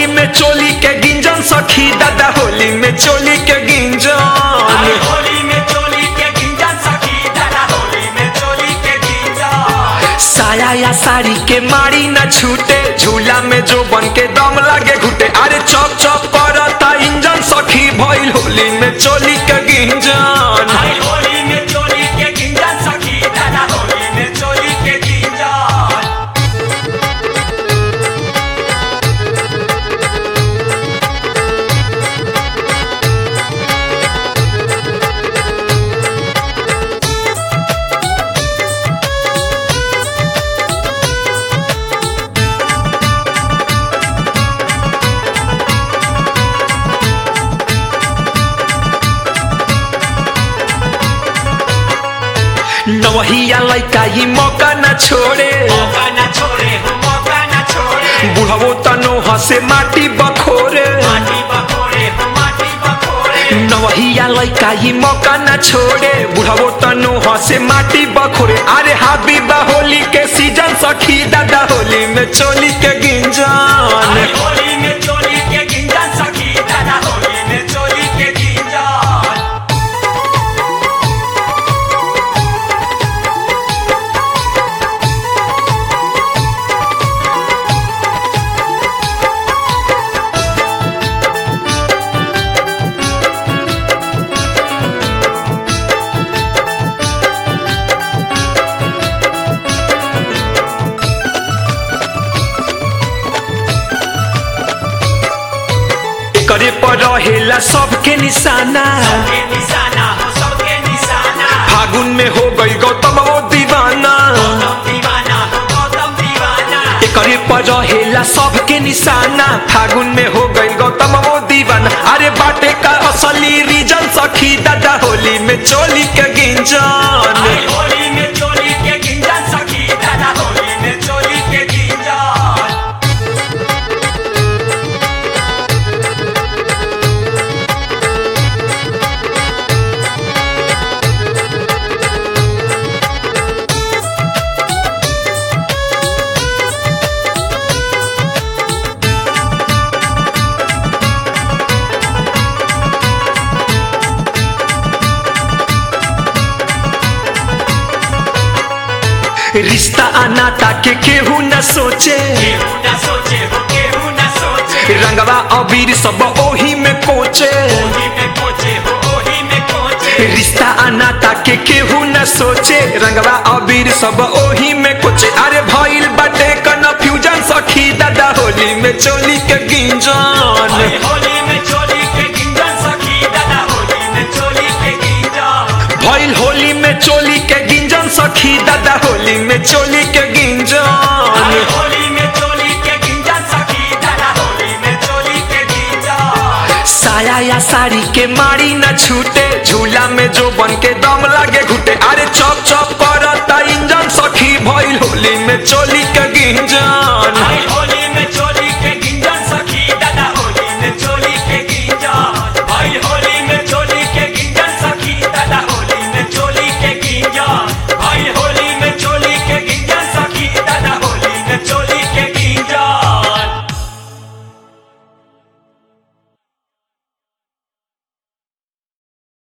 होली में चोली के गिंजन सखी दादा होली में चोली के गिंजन अरे होली में चोली के गिंजन सखी दादा होली में चोली के गिंजन साया या साड़ी के मारी न छूटे झूला में जो बन के दम लागे घुटे अरे चौक चौक करता इंजन सखी भइल होली में चोली के गिंजन अरे होली में चोली के गिंजन सखी दादा होली में चोली के गिंजन नवहिया लइका ही मौका न छोड़े मौका न छोड़े हो मौका न छोड़े बुढ़वो तनो हसे माटी बखोरे माटी बकोड़े हो माटी बकोड़े नवहिया लइका ही मौका न छोड़े बुढ़वो तनो हसे माटी बखोरे अरे हाबी होली के सीजन सखी दादा होली में चोली के गिंजन अरे होली में चोली के गिंजन सखी दादा होली में चोली के गिंजन करे पर रहेला सबके निशाना सबके निशाना हो सबके निशाना फागुन में हो गई गौतम वो दीवाना गौतम दीवाना हो गौतम दीवाना करे पर रहेला सबके निशाना फागुन में हो गई गौतम वो दीवाना अरे बाटे का असली रीजन सखी दादा होली में चोली के गिंजन अरे होली में चोली के गिंजन सखी दादा होली में चोली के गिंजन रिश्ता अनाता के केहू न सोचे केहू न सोचे हो केहू न सोचे रंगवा अबीर सब ओही में कोचे ओही में कोचे हो ओही में कोचे रिश्ता अनाता के केहू न सोचे रंगवा अबीर सब ओही में कोचे अरे भइल बाटे कन्फ्यूजन सखी दादा होली में चोली के गिंजन अरे होली में चोली के गिंजन सखी दादा होली में चोली के गिंजन भइल होली में चोली के गिंजन सखी दादा होली में चोली के अरे गिंजन होली में चोली के गिंजन सखी दादा होली में चोली के गिंजन साया या साड़ी के मारी न छूटे झूला में जो बन के दम लागे घुटे अरे चौक चौक